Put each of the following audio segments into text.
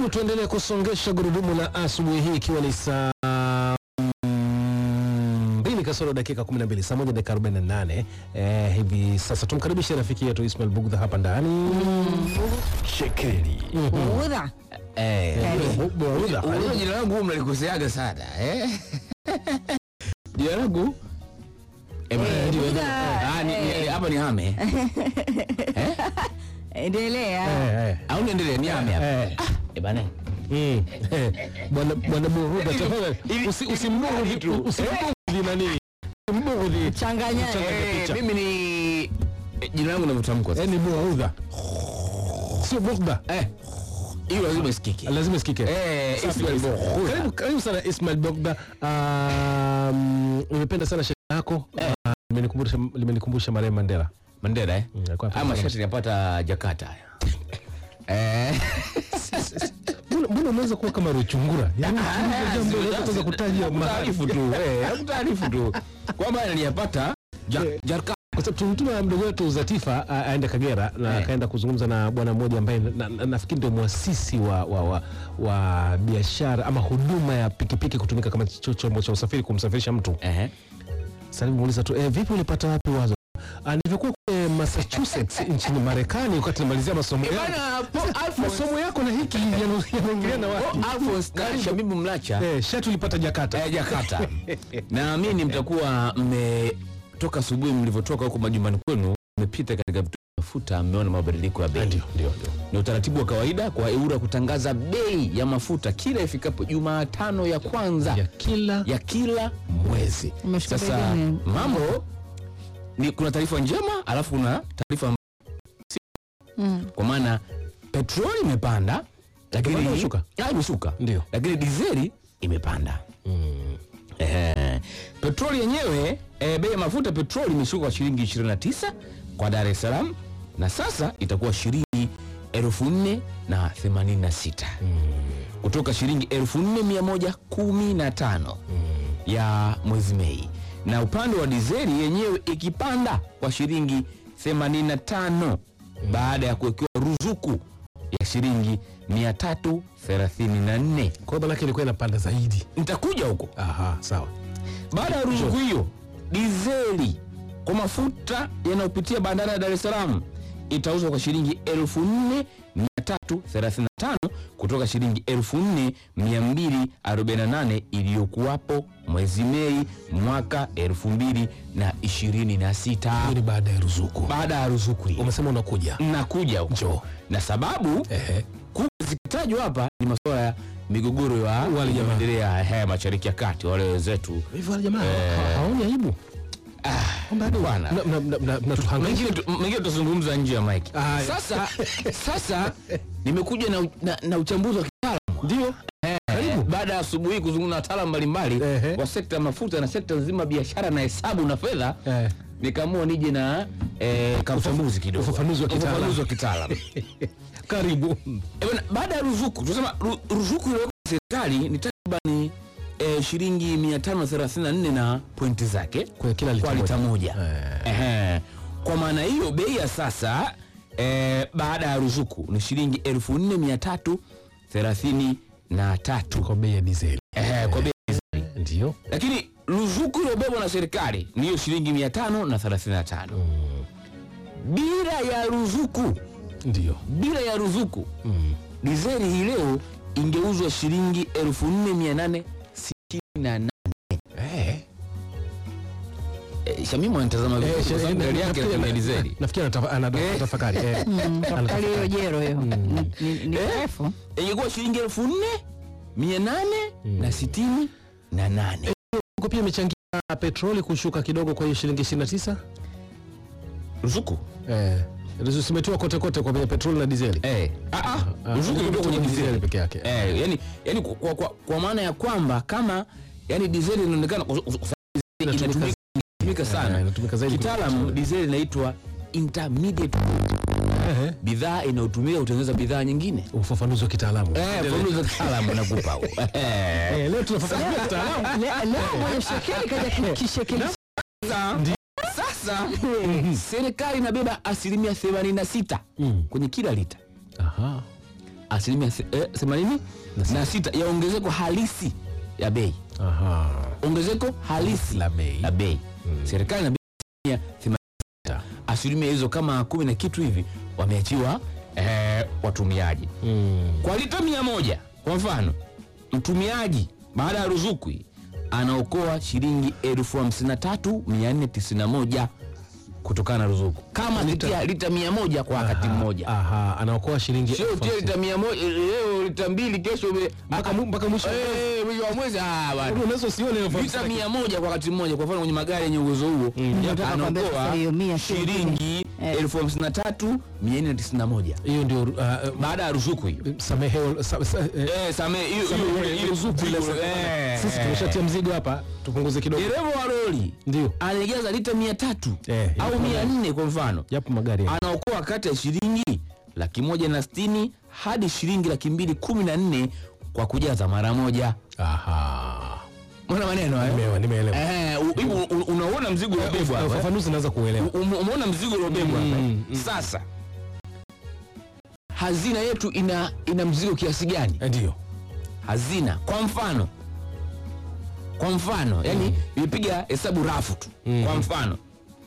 Karibu tuendelee kusongesha gurudumu la asubuhi hii ikiwa ni saa mm, mbili kasoro dakika 12 saa moja dakika 48 eh, hivi sasa tumkaribishe rafiki yetu Ismail Bugdha hapa ndani Shekeli. Udha. Eh, Bu- Bugdha, unajua jina langu huwa mnalikoseaga sana eh? jina langu Eh, Eh, ndio, Bugdha, ndio. Ah, ni- ni- hapa ni hame Endelea. eh, eh, au niendelee ni hame hapa eh. Eh, bana Mm. Eh, Bwana bwana Buruda tafadhali Hivi- usi- usimbughudhi tu usimbughudhi nani usimbughudhi Changanya. Changanya Eh, picha. mimi ni eh, jina langu navyotamkwa Eh, ni Buruda sio Bugdha eh hiyo lazima isikike lazima isikike eh Safi Ismail kabisa. Bugdha. Karibu, karibu sana Ismail Bogda. Um, nimependa sana shati lako Ah, limenikumbusha limenikumbusha marehemu Mandela. Mandela eh Mm, alikuwa ama anapenda shati napata Jakarta haya eh Mbona mbona unaweza kuwa kama Ruchungura? Yaani ukiuliza jambo unaweza kuanza kutaja mahali. taarifu tu eh nakutaarifu tu kwamba niliyapata Ja- Eh. Jakarta Kwa sababu tulimtuma mdogo wetu Zatifa a- aende Kagera na Eh. akaenda kuzungumza na bwana mmoja ambaye na- na- nafikiri ndio mwasisi wa, wa, wa, wa biashara ama huduma ya pikipiki kutumika kama cho- chombo cha usafiri kumsafirisha mtu. eh Sasa nimuuliza tu eh, vipi ulipata wapi wazo? Ah, Nilivyokuwa kule Massachusetts nchini Marekani wakati namalizia masomo yangu. bana Paul Alphonse masomo yako na hiki yana- yanaingiliana wapi? Paul Alphonse na Shabibu Mlacha Eh, shati ulipata Jakarta. eh, Jakarta naamini mtakuwa mmetoka asubuhi mlivyotoka huko majumbani kwenu mmepita katika vituo vya mafuta mmeona mabadiliko ya bei Ndio, ndio, ndio. ni utaratibu wa kawaida kwa EWURA kutangaza bei ya mafuta kila ifikapo Jumatano ya kwanza Ya kila ya kila mwezi. Umeshika Sasa begani. mambo ni kuna taarifa njema alafu kuna taarifa mb- Mm. kwa maana petroli imepanda lakini Imepanda au imeshuka? Ah, imeshuka Ndio. lakini dizeli imepanda. Eh, petroli yenyewe eh, bei ya mafuta petroli imeshuka kwa shilingi 29 kwa Dar es Salaam na sasa itakuwa shilingi elfu nne na themanini na sita kutoka shilingi elfu nne mia moja kumi na tano ya mwezi Mei, na upande wa dizeli yenyewe ikipanda kwa shilingi 85 baada ya kuwekewa ruzuku ya shilingi 334. Kwa hiyo manake ilikuwa inapanda zaidi. Nitakuja huko. Aha, sawa. Baada ya ruzuku hiyo, dizeli kwa mafuta yanayopitia bandari ya Dar es Salaam itauzwa kwa shilingi 4335 kutoka shilingi 4248 iliyokuwapo mwezi Mei mwaka 2026. Hiyo ni baada ya ruzuku. Baada ya ruzuku hiyo, Umesema unakuja. nakuja huko Njoo. na sababu Ehe. kubwa zikitajwa hapa ni masuala ya migogoro ya Wale jamaa. yanayoendelea haya mashariki ya kati, wale wenzetu Hivi wale jamaa ha- haoni aibu? Kwamba hadi bwana. na- na- na- na- mnatuhangaisha. mengine tu- mengine tutazungumza nje ya mike. Ah, ya. Sasa sasa nimekuja na, na, na uchambuzi wa kitaalamu Ndio. Eh, baada ya asubuhi kuzungumza na wataalamu mbalimbali Ehe. wa sekta ya mafuta na sekta nzima ya biashara na hesabu na fedha Eh. nikaamua nije na eh, ka uchambuzi kidogo ufafanuzi wa kitaalamu. Ufafanuzi wa kitaalamu. Karibu. Eh, bwana, baada ya ruzuku tunasema ru, ruzuku iliyowekwa na serikali ni takriban eh, shilingi 534 na pointi zake Kwa kila lita kwa lita moja. moja. Ehe. Kwa maana hiyo bei ya sasa eh, baada ya ruzuku ni shilingi 4333 Kwa bei ya dizeli. Ehe, kwa bei Ndio. lakini ruzuku iliyobebwa na serikali ni hiyo shilingi 535 bila ya ruzuku Ndio. bila ya ruzuku Mm. dizeli hii leo ingeuzwa shilingi 4868 Eh. Eh, Shamimu anatazama vizuri kwa sababu gari yake inatumia dizeli Nafikiri anatafa- anatafakari. Eh. Tafakari hiyo jero hiyo. Ni- ni- Ni Eh? refu. ingekuwa shilingi elfu nne mia nane na sitini na nane Huko pia imechangia petroli kushuka kidogo kwa hiyo shilingi 29. ruzuku Eh. Zimetiwa kote kote kwa bei petroli na dizeli. eh. ah, ah, Ah, ruzuku ilikuwa kwenye dizeli peke yake. eh, yani, yani kwa, kwa, kwa, kwa maana ya kwamba kama yani dizeli inaonekana kwa- kwa- kwa- Inatumika- inatumika inatumika Eh, sana inatumika zaidi kitaalamu dizeli inaitwa intermediate Eh. bidhaa inayotumika kutengeneza bidhaa nyingine Ufafanuzi wa kitaalamu. eh, fafanuzi za kitaalamu nakupa huo. Eh. Eh, leo tunafafanua kitaalamu. Le- Leo mwenye shekeli kaja kishekeli. Sasa- sasa serikali inabeba asilimia 86 Mm. kwenye kila lita Aha. asilimia the- eh, themanini na sita ya ongezeko halisi ya bei Aha. ongezeko halisi La bei. la bei serikali na asilimia themanini na sita. asilimia hizo kama kumi na kitu hivi wameachiwa eh, watumiaji Mm. kwa lita mia moja kwa mfano mtumiaji baada ya ruzuku hii, anaokoa shilingi elfu hamsini na tatu mia nne tisini na moja kutokana na ruzuku kama lita, lita mia moja kwa wakati Aha, mmoja Aha, anaokoa shilingi sio elfu utie hamsini. lita mia moja leo lita mbili kesho ume- Mpaka mu- mpaka mwisho wa mwezi. Eh, mwisho wa mwezi ah, bwana. Unaweza usione elfu lita hamsini. mia moja kwa wakati mmoja kwa mfano kwenye magari yenye uwezo huo Nataka kuambia sasa anaokoa hiyo mia sio shilingi Eh. elfu hamsini na tatu mia nne tisini na moja Hiyo ndio uh, uh, baada ya ruzuku hiyo sameheo sa, sa, eh, Eh, same- hiyo- Same- hiyo- hiyo- ruzuku ile hiyo- eh, sisi eh. tumeshatia mzigo hapa, tupunguze kidogo. dereva wa lori Ndio. anajaza lita mia tatu Eh, au yapo mia nne kwa mfano Japo magari ya- anaokoa kati ya shilingi laki moja na sitini hadi shilingi laki mbili kumi na nne kwa kujaza mara moja Aha. mona maneno hayo? Nimeelewa, nimeelewa. Eh, u- hivi u- u- unaona mzigo uliobebwa hapa, eh? Ufafanuzi naweza kuelewa. U- ume- umeona mzigo uliobebwa hapa, eh? Mm, mm. sasa hazina yetu ina ina mzigo kiasi gani Eh, Ndio. hazina kwa mfano kwa mfano yani imepiga hesabu rafu tu kwa mfano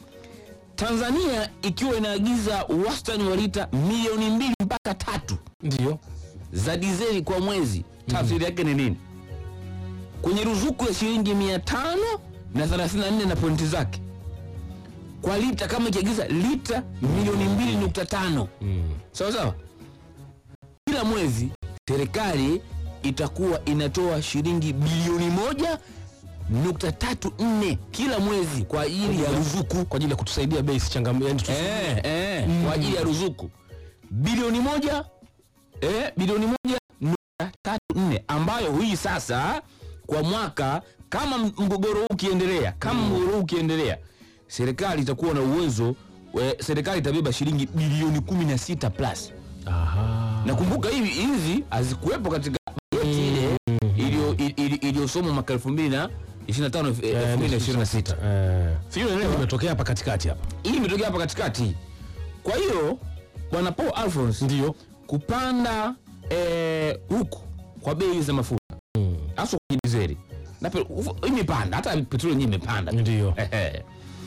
tanzania ikiwa inaagiza wastani wa lita milioni mbili mpaka tatu Ndio. za dizeli kwa mwezi tafsiri yake ni nini kwenye ruzuku ya shilingi mia tano na 34 na pointi zake kwa lita kama ikiagiza lita milioni mbili nukta tano sawa sawa kila mwezi serikali itakuwa inatoa shilingi bilioni moja nukta tatu nne kila mwezi kwa ajili ya ruzuku Kwa ajili ya kutusaidia bei isichangamke. Yani tusi- eh, eh, kwa ajili ya ruzuku bilioni moja eh, bilioni moja nukta tatu nne ambayo hii sasa kwa mwaka kama m- mgogoro huu ukiendelea kama mgogoro huu ukiendelea serikali itakuwa na uwezo we, serikali itabeba shilingi bilioni kumi na sita plus Aha. nakumbuka hivi hizi hazikuwepo katika bajeti ile iliyo- ili- iliyosomwa mwaka elfu mbili na ishirini na tano elfu mbili na ishirini na sita Eh. Sijui unaelewa? Imetokea hapa katikati hapa. hii imetokea hapa katikati kwa hiyo bwana paul alphons Ndio. kupanda eh, huku kwa bei za mafuta haswa kwenye dizeli na pe- uf- imepanda hata petroli yenyewe imepanda Ndio. Ehe.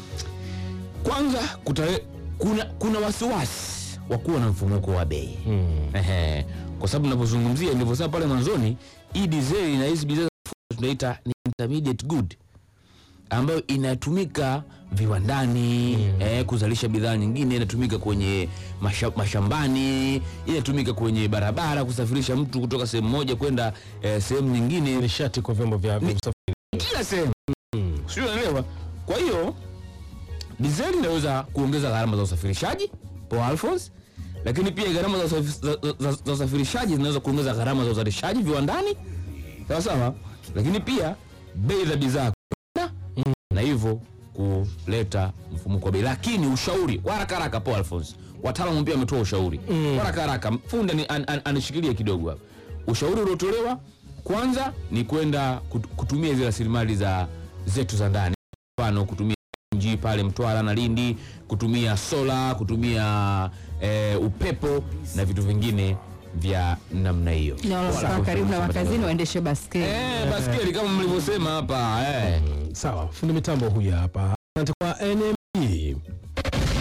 kwanza kutare, kuna, kuna wasiwasi wa kuwa na mfumuko wa bei Ehe. kwa sababu navyozungumzia nilivyosema pale mwanzoni hii dizeli na hizi bidhaa za mafuta tunaita ni intermediate good ambayo inatumika viwandani eh, kuzalisha bidhaa nyingine inatumika kwenye masha, mashambani inatumika kwenye barabara kusafirisha mtu kutoka sehemu moja kwenda eh, sehemu nyingine Nishati kwa vyombo vya vya usafiri. kila sehemu sio unaelewa kwa hiyo dizeli inaweza kuongeza gharama za usafirishaji Paul Alphonse lakini pia gharama za, usafi- za, za, za usafirishaji zinaweza kuongeza gharama za uzalishaji viwandani sawa sawa lakini pia bei za bidhaa kupanda, na hivyo kuleta mfumuko wa bei lakini ushauri kwa haraka haraka Paul Alphonse wataalamu pia wametoa ushauri kwa haraka haraka fundi ani- an, an, anishikilie kidogo hapa ushauri uliotolewa kwanza ni kwenda kut- kutumia hizi rasilimali za zetu za ndani mfano kutumia mji pale Mtwara na Lindi, kutumia sola, kutumia eh, upepo na vitu vingine vya namna hiyo. Na wanaokaa karibu na makazini waendeshe baskeli. Eh, baskeli kama mlivyosema hapa eh. Sawa, fundi mitambo huyu hapa. Asante kwa NMB.